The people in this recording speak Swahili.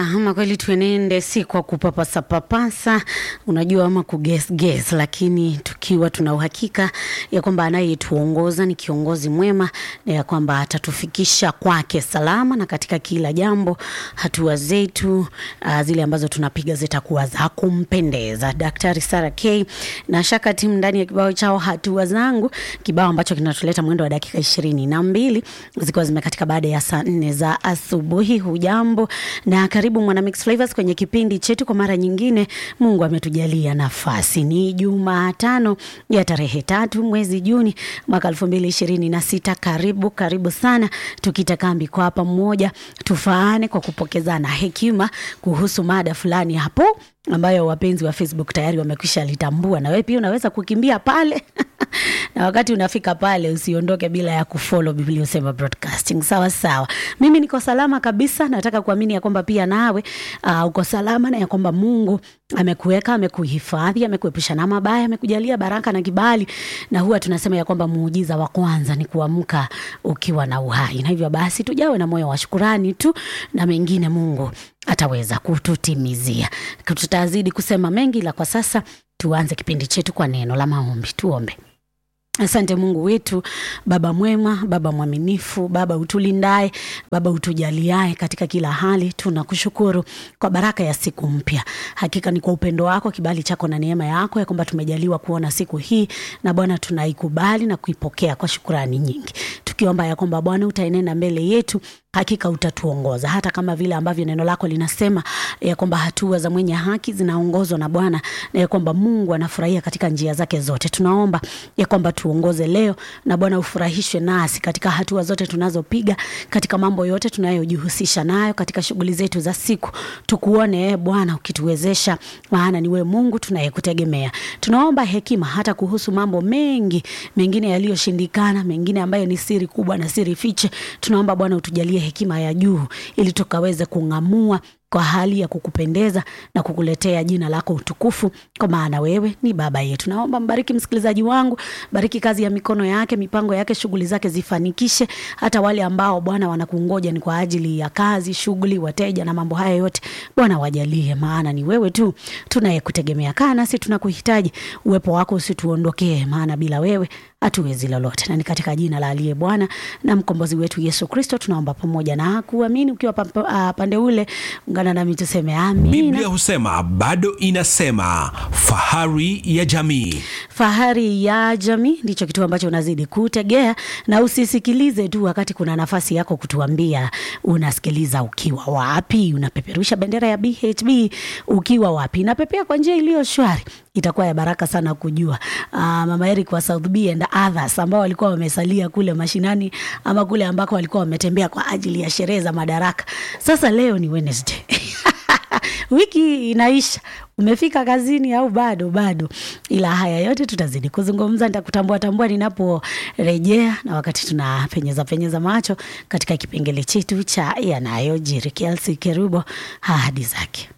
ama kweli tuenende si kwa kupapasa papasa, unajua ama kuguess guess, lakini tukiwa tuna uhakika ya kwamba anayetuongoza ni kiongozi mwema na ya kwamba atatufikisha kwake salama, na katika kila jambo hatua zetu uh, zile ambazo tunapiga zitakuwa za kumpendeza. Daktari Sara K na Shaka timu ndani ya kibao chao hatua zangu, kibao ambacho kinatuleta mwendo wa dakika ishirini na mbili zikiwa zimekatika baada ya saa nne za asubuhi. Hujambo na karibu Mwana Mix Flavors kwenye kipindi chetu kwa mara nyingine. Mungu ametujalia nafasi, ni Jumatano ya tarehe tatu mwezi Juni mwaka elfu mbili ishirini na sita. Karibu karibu sana, tukita kambi kwa pamoja, tufaane kwa kupokezana hekima kuhusu mada fulani hapo ambayo wapenzi wa Facebook tayari wamekwisha litambua, na wewe pia unaweza kukimbia pale na wakati unafika pale usiondoke bila ya kufollow Biblia Usema Broadcasting. Sawa sawa, mimi niko salama kabisa. Nataka kuamini ya kwamba pia nawe uh, uko salama na ya kwamba Mungu amekuweka, amekuhifadhi, amekuepusha na mabaya, amekujalia baraka na kibali, na huwa tunasema ya kwamba muujiza wa kwanza ni kuamka ukiwa na uhai, na hivyo basi tujawe na moyo wa shukurani tu, na mengine Mungu ataweza kututimizia. Tutazidi kusema mengi, ila kwa sasa tuanze kipindi chetu kwa neno la maombi. Tuombe. Asante Mungu wetu, Baba mwema, Baba mwaminifu, Baba utulindaye, Baba utujaliaye katika kila hali. Tunakushukuru kwa baraka ya siku mpya. Hakika ni kwa upendo wako, kibali chako na neema yako ya kwamba tumejaliwa kuona siku hii, na Bwana tunaikubali na kuipokea kwa shukurani nyingi, tukiomba ya kwamba Bwana utaenenda mbele yetu hakika utatuongoza hata kama vile ambavyo neno lako linasema ya kwamba hatua za mwenye haki zinaongozwa na Bwana na ya kwamba Mungu anafurahia katika njia zake zote. Tunaomba ya kwamba tuongoze leo na Bwana ufurahishwe nasi katika hatua zote tunazopiga, katika mambo yote tunayojihusisha nayo, katika shughuli zetu za siku. Tukuone e Bwana ukituwezesha, maana ni wewe Mungu tunayekutegemea. Tunaomba hekima hata kuhusu mambo mengi mengine yaliyoshindikana, mengine ambayo ni siri kubwa na siri fiche. Tunaomba Bwana utujalie hekima ya juu ili tukaweze kung'amua kwa hali ya kukupendeza na kukuletea jina lako utukufu, kwa maana wewe ni baba yetu. Naomba mbariki msikilizaji wangu, bariki kazi ya mikono yake, mipango yake, shughuli zake zifanikishe. Hata wale ambao Bwana wanakungoja ni kwa ajili ya kazi, shughuli, wateja na mambo haya yote, Bwana wajalie, maana ni wewe tu tunayekutegemea. Kaa nasi, tunakuhitaji, uwepo wako usituondokee, maana bila wewe hatuwezi lolote. Na ni katika jina la aliye Bwana na mkombozi wetu Yesu Kristo tunaomba pamoja na kuamini. Ukiwa pande ule, ungana nami tuseme amina. Biblia husema bado inasema, fahari ya jamii. Fahari ya jamii ndicho kitu ambacho unazidi kutegea, na usisikilize tu wakati kuna nafasi yako kutuambia unasikiliza ukiwa wapi, unapeperusha bendera ya BHB ukiwa wapi. Napepea kwa njia iliyo shwari itakuwa ya baraka sana kujua. Uh, Mama Eric wa South B and others ambao walikuwa wamesalia kule mashinani ama kule ambako walikuwa wametembea kwa ajili ya sherehe za madaraka. Sasa leo ni Wednesday. Wiki inaisha, umefika kazini au bado? Bado, ila haya yote tutazidi kuzungumza. Nitakutambua tambua ninaporejea, na wakati tunapenyeza penyeza macho katika kipengele chetu cha yanayojiri. Kelsey Kerubo, ahadi zake